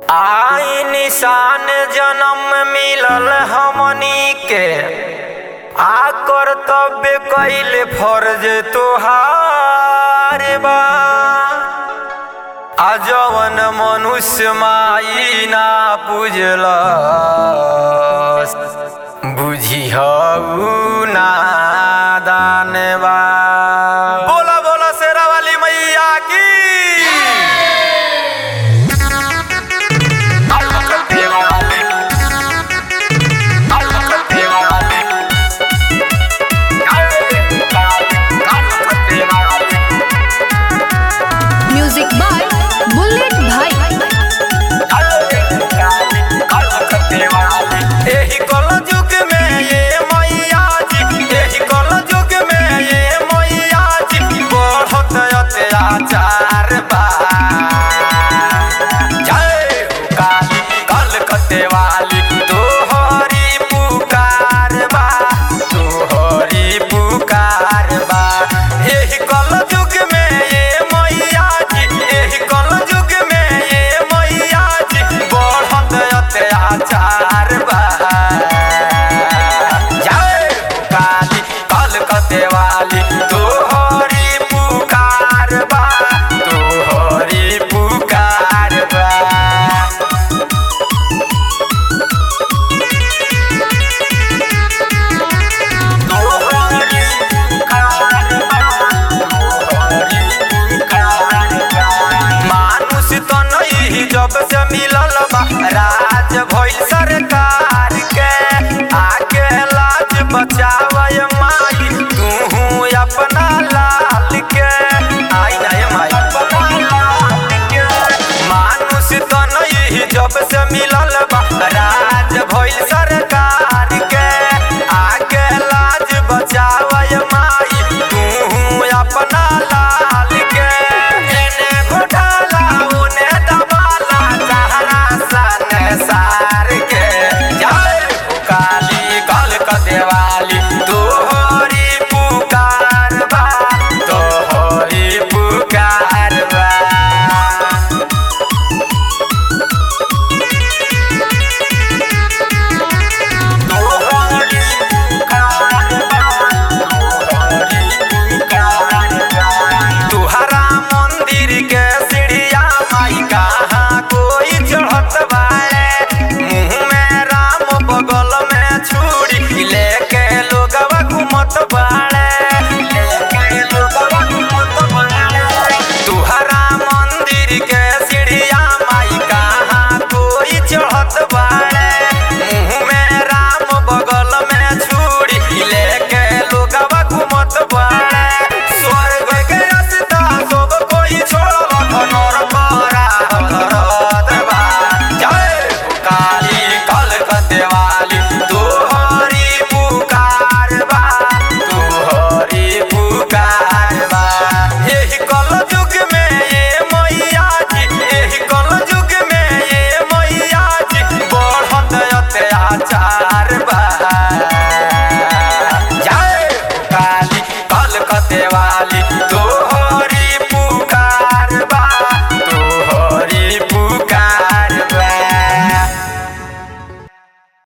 आई निशान जन्म मिलल हमनी के आ कर्तव्य कैल फर्ज तोहार बा आ जवन मनुष्य माई ना पूजल बुझिहऊ नादान बा बोला बोला शेरा वाली मैया की म्यूजिक बाय बुलेट भाई एही कल युग में ये मैया जी एही कल युग में ये मैया जी बढ़त अत्याचार बा जय हो काली कलकत्ते वाली तोहरी पुकार बा तोहरी पुकार बा एही कल युग में ये मैया जी एही कल युग में ये मैया जी बढ़त अत्याचार बा जय हो काली कलकत्ते वाली तोहरी पुकार बा तोहरी पुकार बा मानुष तो नहीं जब से मिलल बा राज भइल सरकार के आके लाज बचावय माई तू अपना लाल के आई नहीं माई मानुष तो नहीं जब से मिलल बा राज भइल सरकार के आके लाज बचावय माई तू अपना लाल के एने घोटाला उने दबाला चाहना सन सार के जय हो काली कल देवाली तोहरी पुकार बा तोहरी पुकार बा तुहरा मंदिर के सीढ़िया माई कहाँ कोई चढ़त बाए मुँह में राम बगल में छुरी लेके लोगवा घूमत बाड़े लेके लोगवा घूमत बाड़े तुहरा मंदिर के सीढ़िया माई कहाँ कोई चढ़त बाड़े मुँह में राम बगल में छुरी लेके लोगवा घूमत बाड़े स्वर्ग के रास्ता सब कोई छोड़ल धनर पारा धरत बा जय हो काली कलकत्ते वाली तोहरी पुकार बा तोहरी पुकार बा एही कल युग में ये मैया जी एही कल युग में ये मैया जी बढ़त अत्याचार बा जय हो काली कलकत्ते वाली